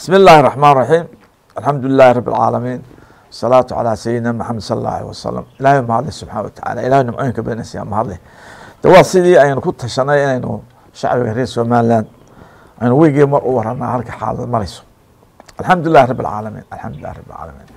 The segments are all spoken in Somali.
بسم الله الرحمن الرحيم الحمد لله رب العالمين الصلاة على سيدنا محمد صلى الله عليه وسلم إلهي mahadle subxaana watacaala ilahay nimcooyinka badanaysa mahadle de waa sidii aynu ku tashanay inaynu shacbiga reer somaliland aynu weygii mar u waranaa halka xaalad marayso alxamdu lilah rab alcaalamiin alxamdu lilah rab alcaalamiin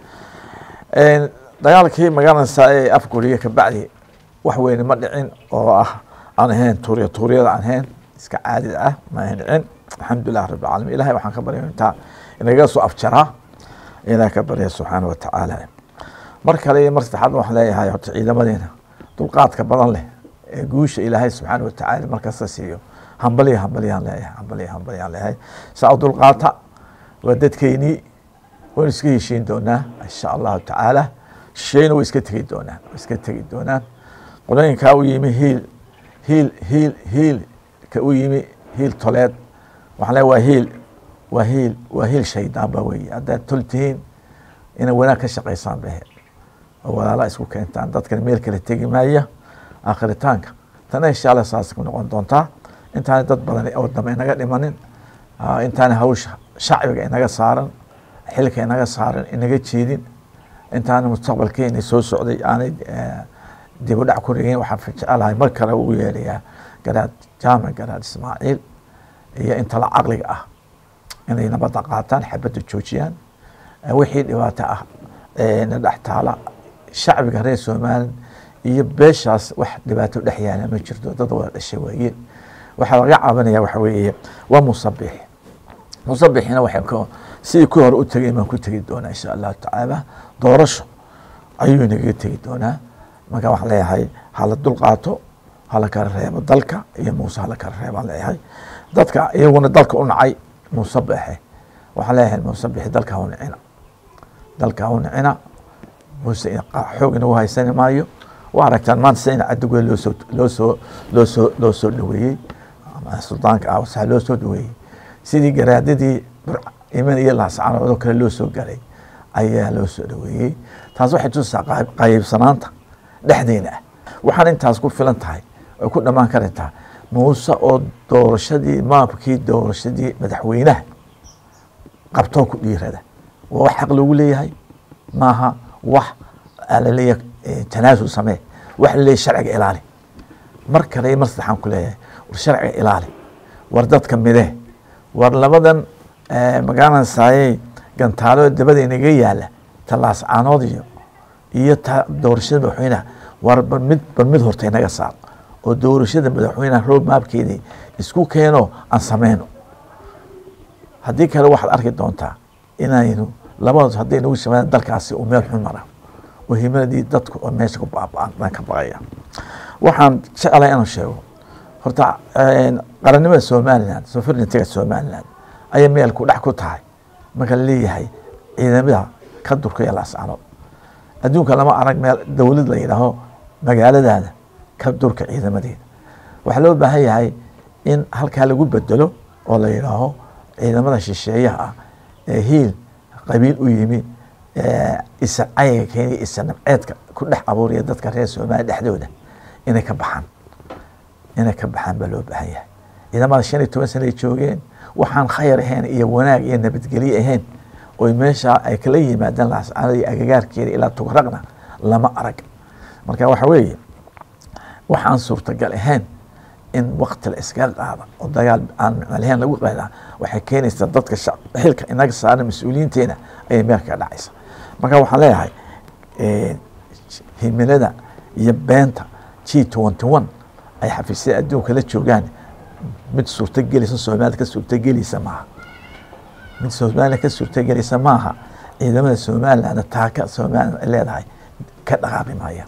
dagaalkii magaranaysa ee afguriya kabacdi wax weyne ma dhicin oo ah aan ahayn tuuriya tuuriyada aan ahayn iska caadida ah ma ahayn dhicin alxamdu lilah rab alcaalamiin ilahay waxaan ka barya intaa inaga soo afjaraa ilaah ka barya subxaana watacaala mar kale iyo mar saddexaad waxaan leeyahay horta ciidamadeena dulqaadka badan leh ee guusha ilaahay subxaana watacaala markasta siiyo hambaliya hambaliyaan leeyahay hambaliya hambaliyaan leeyahay saa u dulqaata waa dadkeynii waynu iska heshiin doonaa insha allahu tacaala shayna way iska tegi doonaan way iska tegi doonaan qolooyinkaa u yimi hiil hiil hiil hiil ka u yimi hiil toleed waxaan leeyahay waa hiil waa hiil waa hiil shaydaan ba weeye haddaad tol tihiin inay wanaag ka shaqaysaan bahe oo walaala isku keentaan dadkan meel kale tegi maaya aakhiritaanka tana insha allah saas ku noqon doontaa intaana dad badan oo dambe inaga dhimanin intaana hawsha shacbiga inaga saaran xilka inaga saaran inaga jeedin intaana mustaqbalkeena soo socday aanay dib u dhac ku rigin waxaan jecelahay mar kale ugu yeerayaa garaad jaamac garaad ismaaciil iyo inta la caqliga ah inay nabadda qaataan xabadda joojiyaan wixii dhibaato ah na dhex taala shacbiga reer somalilan iyo beeshaas wax dhibaato dhex yaala ma jirto dad wada dhashay waayeen waxaa laga cabanaya waxa weeye waa musabix musabixina waxay ka sidii ku hore u tegay baan ku tegi doonaa insha allahu tacaala doorasho ayuu inaga tegi doonaa marka waxaan leeyahay hala dulqaato hala kala reebo dalka iyo muuse hala kala reebaan leeyahay dadka iyaguna dalka u nacay musabixe waxaan leeyahay musabixi dalka ha u nicina dalka ha u nicina muuse xoog inagu haysani maayo waa aragtaan maanta sida in cadogoe loosoo loosoo loosoo loo soo dhaweeyey ama suldaanka ah wasaa loo soo dhaweeyey sidii garaadadii iman iyo laascanoodoo kale loo soo galay ayaa loo soo dhaweeyey taas waxay tusaa qaybsanaanta dhexdeena ah waxaan intaas ku filan tahay ay ku dhammaan karintaa muuse oo doorashadii maabkii doorashadii madaxweynaha qabtoo ku dhiirada waa wax xaq loogu leeyahay maaha wax laleeyahay tanaasul samee wax laleeyahay sharciga ilaali mar kale mar saddexaan ku leeyahay war sharciga ilaali war dadka midee war labadan magaranaysaayey gantaalo dabada inaga yaala talaas caanood iyo iyo ta doorashada madaxweynaha war bar mid bar mid horta inaga saar oo doorashada madaxweynaha road maabkeedii isku keeno aan sameyno haddii kale waxaad arki doontaa inaynu labadood hadday nagu sameeyaan dalkaasi uu meel xun mara oo himadii dadku oo meesha ku baaba'an baan ka baqaya waxaan jeclay inaan sheego horta qarannimada somaliland sovereigntyga somaliland ayay meel ku dhex ku tahay marka la leeyahay ciidamada ka durkaya laascanood adduunka lama arag meel dowlad la yidhaaho magaaladaada ka durka ciidamadeeda waxaa loo baahan yahay in halkaa lagu bedelo oo la yidhaaho ciidamada shisheeyaha ah ee hiil qabiil u yimi isa cayiga keeniya isa nabceedka ku dhex abuuraya dadka reer soomaaliya dhexdooda inay ka baxaan inay ka baxaan baa loo baahan yahay ciidamada shan iyo toban sanay joogeen waxaan khayr ahayn iyo wanaag iyo nabadgelye ahayn oy meeshaa ay kala yimaadaan laascaanada iyo agagaarkeeda ilaa tugraqna lama arag marka waxa weeye waxaan suurtagal ahayn in wakti la iskaga qaada oo dagaal aan micnalahayn lagu qaadaa waxay keenaysaa dadka xilka inaga saaran mas-uuliyiinteena ayay meel kaga dhacaysa marka waxaan leeyahay himilada iyo beenta g twenty one ay xafiisyada adduunka la joogaan mid suurtagelisa soomaalida ka suurtagelisa maaha mid soomaalia ka suurtagelisa maaha ciidamada somaliland taaka somaliland ay leedahay ka dhaqaaqi maaya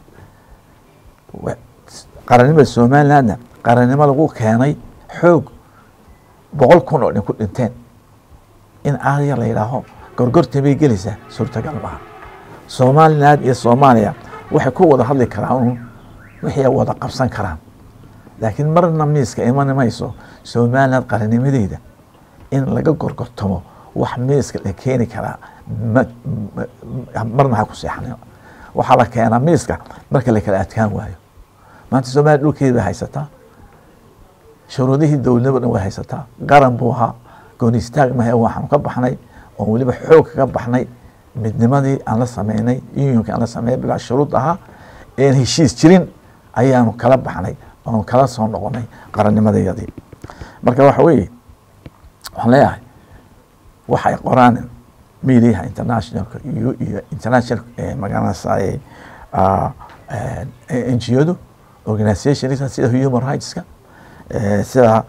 qarannimada somalilandna qarannimo lagu keenay xoog boqol kun oo dhin ku dhinteen in aadya la yidhaaho gorgortan bay gelaysaa suurtagal maaha somaliland iyo soomaaliya waxay ku wada hadli karaan wixii ay wada qabsan karaan laakiin marna miiska iman mayso somaliland qarannimadeeda in laga gorgortamo wax miiska la keeni karaa marna ha ku seexan waxaa la keenaa miiska marka la kala adkaan waayo maanta soomaliya dhulkeeda bay haysataa shuruudihii dowladnimo dhan way haysataa qaran buu ahaa gooni istaag mahe waxaanu ka baxnay oon weliba xoog kaga baxnay midnimadii aan la sameynay unionka aan la sameynay bilaa shuruud ahaa een heshiis jirin ayaanu kala baxnay oon kala soo noqonay qarannimadayadii marka waxa weeye waxaan leeyahay waxay qoraan mediaha internationalka iyo iyo international magaranaysaye n g odu organizationska sida human rightska sida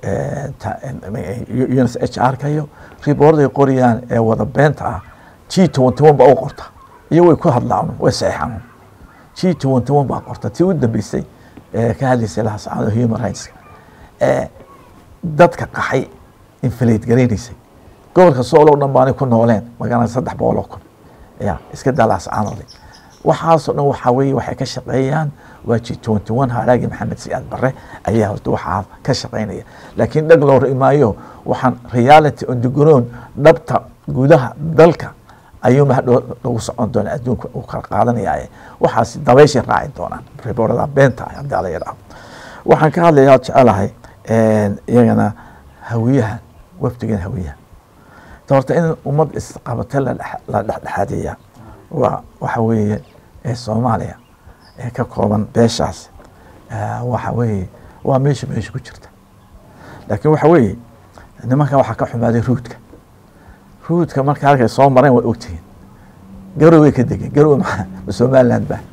uns h r ka iyo riboorday qorayaan ee wada beenta ah g twenty one baa u qorta iyo way ku hadlaan way saxeexaan g twenty one baa qorta tii u dambeysay ee ka hadlaysay lahasacada human rightska ee dadka qaxay inflate garaynaysay gobolka soolow dhan baanay ku nooleen magaalada saddex boqol oo kun ya iska daalaas caanode waxaasoo dhan waxaa weye waxay ka shaqeeyaan waa g twenty one haraagi maxamed siyaad barre ayaa horta waxaa ka shaqeynaya laakiin dhag loo rimaayo waxaan reality on the ground dhabta gudaha dalka ayuu mahadhow lagu socon doona adduunka uu kala qaadanaya waxaas dabayshay raaci doonaan riboorada beenta ah haddii ala yidhaahdo waxaan ka hadlayaa jecelahay iyagana hawiyahan wafdigan hawiyahan horta in ummad isqabate la dhexdhexaadiya waa waxa weeye ee soomaaliya ee ka kooban beeshaas waxa weeye waa meesha meesha ku jirta laakiin waxa weeye nimankan waxaa ka xumaaday ruudka ruudka marka halkay soo mareen waa ogtihiin garoway ka degeen garowe ma somaliland ba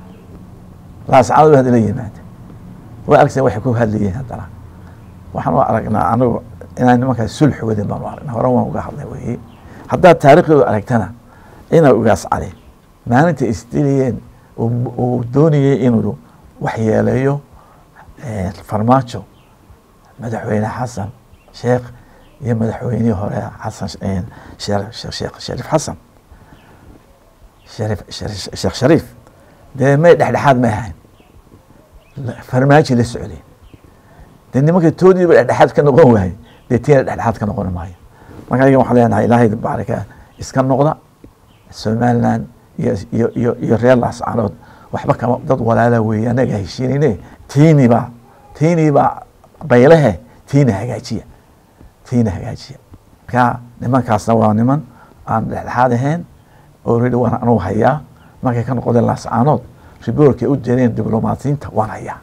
laascado hadda la yimaada way argteen waxay ku hadlayeen haddana waxaan u aragnaa anigu inaan nimankaas sulx wadin baan u aragnaa hore waan uga hadlay weye haddaad taariikhdooda aragtana inay ugaas cali maalinta isdiliyeen uu doonayey inuu waxyeeleeyo farmaajo madaxweyne xasan sheekh iyo madaxweynihii hore xasan sheekh shariif xasan sharif sheekh shariif dee may dhexdhexaad may ahayn farmaajo la socdeen dee nimanka toodiiba dhexdhexaad ka noqon waayey dee tiina dhexdhexaad ka noqon maayo marka ayaga waxaan leenahay ilaahay baarika iska noqda somaliland iyo iyo iyo iyo reer laascanood waxba kama dad walaala weeye anaga heshiinayne tiinibaa tiinibaa baylehe tiina hagaajiya tiina hagaajiya marka nimankaasna waa niman aan dhexdhexaad ahayn already waan anugu hayaa markay ka noqdeen laascaanood riboorkay u direen diblomaatiyiinta waan hayaa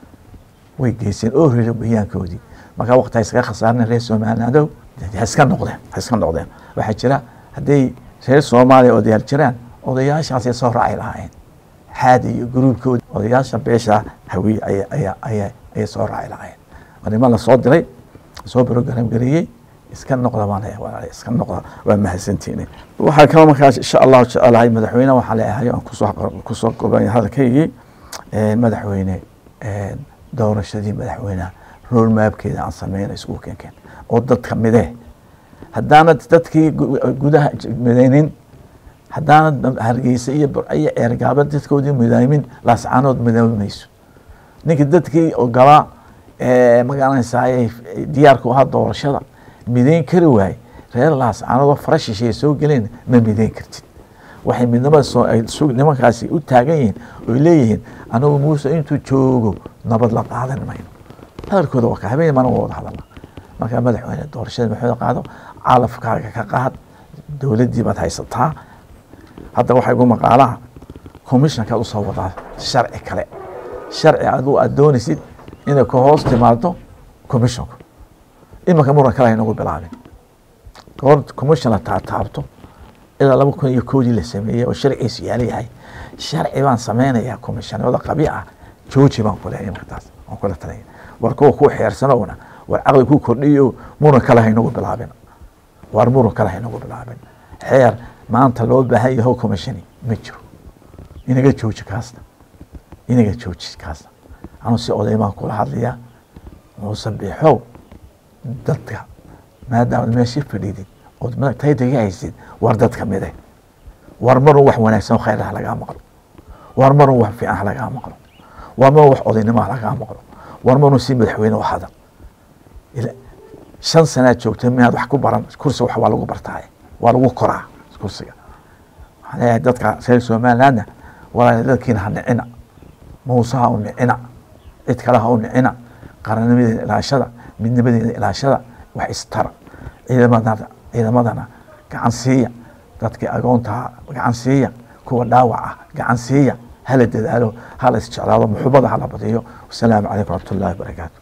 way geyseen already bayaankoodii marka waqti ha iskaga khasaarina reer somalilandow ha iska noqdeen ha iska noqdeen waxaa jira hadday reer soomaaliya odayaal jiraan odayaashaasay soo raaci lahaayeen xaadi iyo gruubkooda odayaasha beesha hawiye aya aya aya ayay soo raaci lahaayeen waa niman lasoo diray soo program gareeyey iska noqda baan leeyahay walaal iska noqda waa mahadsantiini waxaa kaloo markaas insha allahu jecelahay madaxweyne waxaa leeyahay aan kusoo kusoo goobanya hadalkaygii madaxweyne doorashadii madaxweyneha rool maabkeeda aan sameyna isugu keenkeen oo dadka midee haddaanad dadkii gudaha midaynin haddaanad hargeysa iyo burciyo ceergaaba dadkoodii midaymin laascaanood midoobi mayso ninka dadkii ogolaa magaranaysaay diyaarku ahaa doorashada midayn kari waaye reer laascaanoodoo fara shisheeye soo geleen ma midayn kartid waxay midnimada soo ay nimankaasi u taagan yihiin oy leeyihiin anagu muuse intuu joogo nabad la qaadan mayno hadalkooda waa ka habeen mana wada hadalna markaa madaxweyne doorashada maxooda qaado calafkaaga ka qaad dowladdii baad haysataa hadda waxaa igu maqaalaha commissionkaad usoo wadaa sharci kale sharci aduu aad doonaysid inay ka hoos timaado commissionku imanka muran kale haynagu bilaabin goor commission la taataabto ilaa laba kun iyo koodii la sameeyey oo sharciisu yaala yahay sharci baan sameynayaa commissionada qabi ah jooji baan ku leeyahay markaas waan kula talaya war kuwa ku xeersanowna war caqli ku kordhiyo muran kale haynagu bilaabin war muran kale haynagu bilaabin xeer maanta loo baahan yaho commissioni ma jiro inaga jooji kaasna inaga jooji kaasna anuu si odaymaan kula hadlaya muuse biixow dadka maadaama meeshii fadhiidid ood taytaga haysid war dadka mide war marun wax wanaagsan khayr ah lagaa maqlo war marun wax fiican ha lagaa maqlo war marun wax odaynimo ha lagaa maqlo war marun si madaxweyne u hadal shan sanaad joogta miyaad wax ku baran kursi wax waa lagu bartaaye waa lagu koraa kursiga waxaan leeyahay dadka reer somalilandna walaal dadkiina ha nicina muuse ha u nicina cid kale ha u nicina qarannimadeeda ilaashada midnimadeeda ilaashada wax istara ciidamadana ciidamadana gacan siiya dadkii agoontaha gacan siiya kuwa dhaawac ah gacan siiya hala dadaalo hala isjeclaado muxubada hala badiyo wasalaamu calaykum waraxmat ullahi wabarakaatu